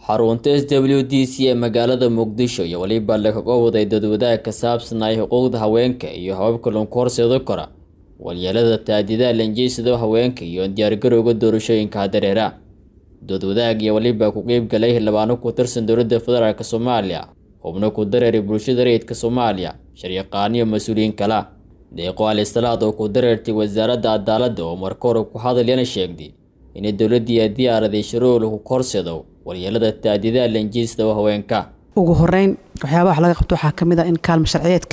xarunta s w d c ee magaalada muqdisho iyo weliba lakaga waday dadwadaag ka saabsan ay xuquuqda haweenka iyo hababka lagu horseedo kara walyeelada taadidaha lanjeysado haweenka iyo diyaargarowga doorashooyinka dareera doodwadaag iyo weliba ku qeyb galay xildhibaano ku tirsan dowladda federaalk soomaaliya xubno ku dareeray bulshada rayidka soomaaliya sharyaqaano iyo mas-uuliyiin kala deeqo alisalaad oo ku dareertay wasaaradda cadaaladda oo marka hore ku hadalyana sheegday inay dowladdii diyaaraday shuruuc lagu horseedo walyeelada taadidaha lanjeysado haweenka ugu horeyn waxyaabaha wax laga qabto waxaa kamid ah in kaalmo sharciyeedka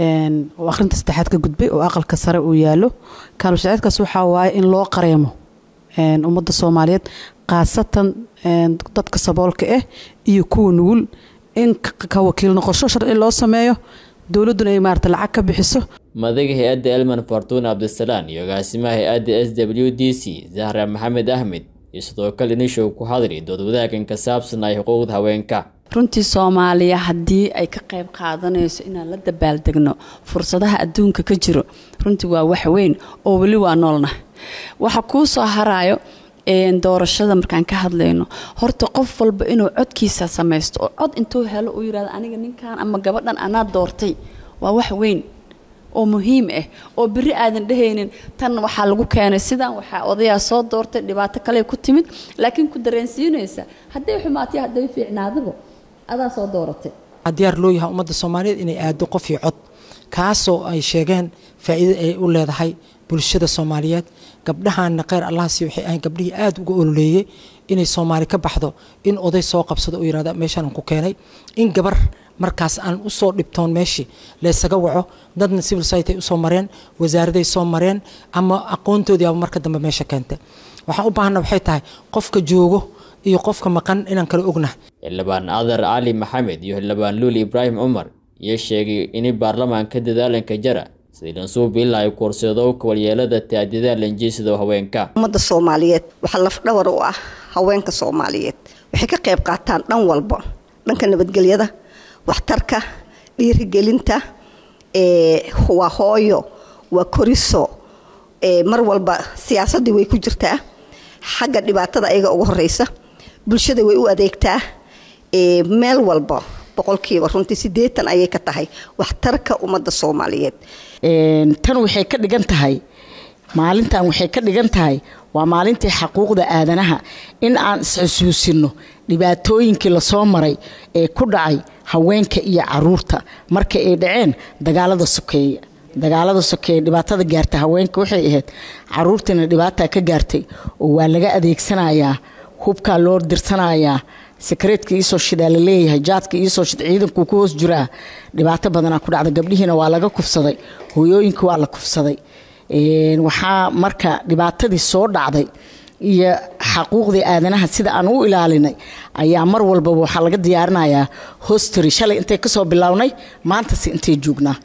oo akhrinta saddexaad ka gudbay oo aqalka sare uu yaalo kaalmo sharciyeedkaas waxaa waaye in loo qareemo ummadda soomaaliyeed khaasatan dadka saboolka ah iyo kuwa nugul in ka wakiil noqosho sharci loo sameeyo dowladduna ay maarata lacag ka bixiso madaga hay-adda elman fartuun cabdisalaan iyo agaasimaha hay-adda s w d c zahra maxamed ahmed iyo sidoo kale inishow ku hadli dood wadaagan ka saabsan ay xuquuqda haweenka runtii soomaaliya haddii ay ka qayb qaadanayso inaan la dabaaldegno fursadaha adduunka ka jiro runtii waa wax weyn oo weli waa noolnah waxa kuu soo haraayo doorashada markaan ka hadlayno horta qof walba inuu codkiisa samaysto oo cod intuu helo uu yirahdo aniga ninkan ama gabadhan anaa doortay waa wax weyn oo muhiim ah oo beri aadan dhehaynin tan waxaa lagu keenay sidan waxaa odayaa soo doortay dhibaato kale ku timid laakiin ku dareensiinaysa hadday xumaatay hadday fiicnaadaba adaa soo dooratay diyaar loo yahay ummadda soomaaliyeed inay aado qof iyo cod kaasoo ay sheegeen faa'iida ay u leedahay bulshada soomaaliyeed gabdhahaanna kheyr allahasi waxay ahayn gabdhihii aada uga ololeeyey inay soomaali ka baxdo in oday soo qabsado oo yirahda meeshaan ku keenay in gabar markaas aan usoo dhibtoon meeshii laysaga waco dadna civil society usoo mareen wasaaraday soo mareen ama aqoontoodii aba marka dambe meesha keentay waxaan u baahana waxay tahay qofka joogo iyo qofka maqan inaan kala ognahay xildhibaan adar cali maxamed iyo xildhibaan luuli ibraahim cumar iyo sheegay in baarlamaanka dadaalanka jara sidii lansuubiila ay korseedo walyeelada taadidaha lanjeysado haweenka ummadda soomaaliyeed waxaa lafdhawar u ah haweenka soomaaliyeed waxay ka qayb qaataan dhan walba dhanka nabadgelyada waxtarka dhiirigelinta waa hooyo waa koriso mar walba siyaasadii way ku jirtaa xagga dhibaatada ayaga ugu horeysa bulshada way u adeegtaa meel walba boqolkiiba runtii sideetan ayay ka tahay waxtarka ummadda soomaaliyeed tan waxay ka dhigan tahay maalintan waxay ka dhigan tahay waa maalintii xaquuqda aadanaha in aan isxusuusino dhibaatooyinkii lasoo maray ee ku dhacay haweenka iyo caruurta marka ay dhaceen dagaalada sokeeye dagaalada sokeeye dhibaatada gaarta haweenka waxay ahayd caruurtiina dhibaataa ka gaartay oo waa laga adeegsanayaa hubkaa loo dirsanayaa sakareedka iisoo shidaa la leeyahay jaadka iisoo shid ciidankuu ku hoos jiraa dhibaato badanaa ku dhacda gabdhihiina waa laga kufsaday hooyooyinka waa la kufsaday waxaa marka dhibaatadii soo dhacday iyo xaquuqdii aadanaha sida aan u ilaalinay ayaa mar walbaba waxaa laga diyaarinayaa hostary shalay intay kasoo bilownay maantase intay joognaa